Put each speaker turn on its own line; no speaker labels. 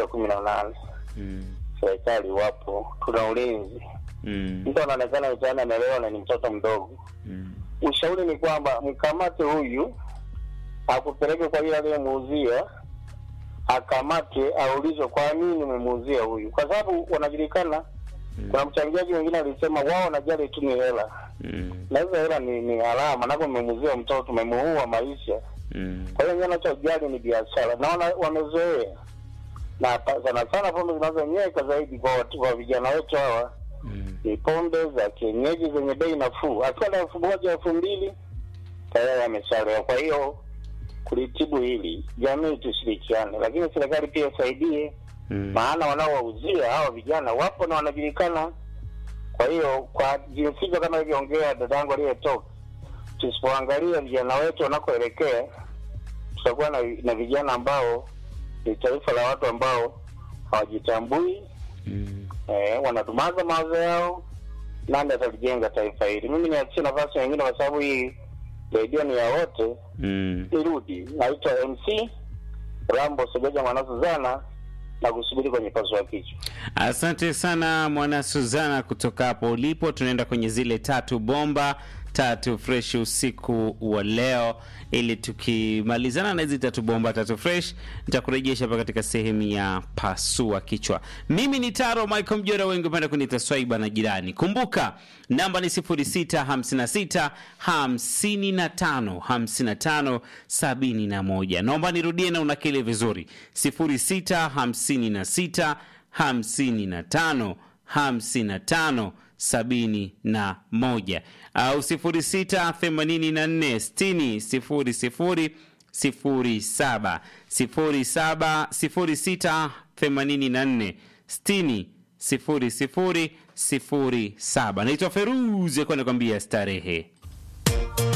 miaka kumi na nane
Mm.
serikali wapo, tuna ulinzi.
Mm.
Mtu anaonekana mtaani amelewa na ni mtoto mdogo.
Mm.
Ushauri ni kwamba mkamate huyu, akupeleke kwa yule aliyemuuzia, akamate, aulizwe kwa nini umemuuzia huyu, kwa sababu wanajulikana. Kuna mchangiaji mwingine alisema wao wanajali tu ni hela,
Mm.
na hizo hela ni, ni alama, napo umemuuzia mtoto, umemuua maisha.
Mm.
Kwa hiyo wanachojali ni biashara, naona wamezoea na pa- sana sana pombe zinazonyweka zaidi kwa watu, kwa vijana wetu hawa
Mm.
ni pombe za kienyeji zenye bei nafuu, akiwa na elfu moja elfu mbili tayari ameshalewa. Kwa hiyo kulitibu hili, jamii tushirikiane, lakini serikali pia isaidie,
Mm.
maana wanaowauzia hawa vijana wapo na wanajulikana. Kwa hiyo kwa jinsi hizo, kama ilivyoongea dadangu aliyetoka, tusipoangalia vijana wetu wanakoelekea, tutakuwa na, na vijana ambao ni taifa la watu ambao hawajitambui
Mm.
eh, wanadumaza mawazo yao. Nani atalijenga taifa hili? Mimi niachie nafasi wengine, kwa sababu hii redio ni ya wote.
Mm.
Irudi, naitwa MC Rambo Segeja Mwana Suzana na kusubiri kwenye pasua kichwa.
Asante sana mwana Suzana kutoka hapo ulipo. Tunaenda kwenye zile tatu bomba tatu fresh usiku wa leo, ili tukimalizana na hizi tatu bomba tatu fresh, nitakurejesha hapa katika sehemu ya pasua kichwa. Mimi ni Taro Michael Mjora, wengi upenda kuniita Swaiba na jirani. Kumbuka namba ni 0656 55 55 71. Naomba nirudie na unakili vizuri 0656 55 55 sabini na moja au sifuri sita themanini na nne sitini sifuri sifuri sifuri saba sifuri saba sifuri sita themanini na nne sitini sifuri sifuri sifuri saba. Naitwa Feruzi akuwa nakwambia starehe.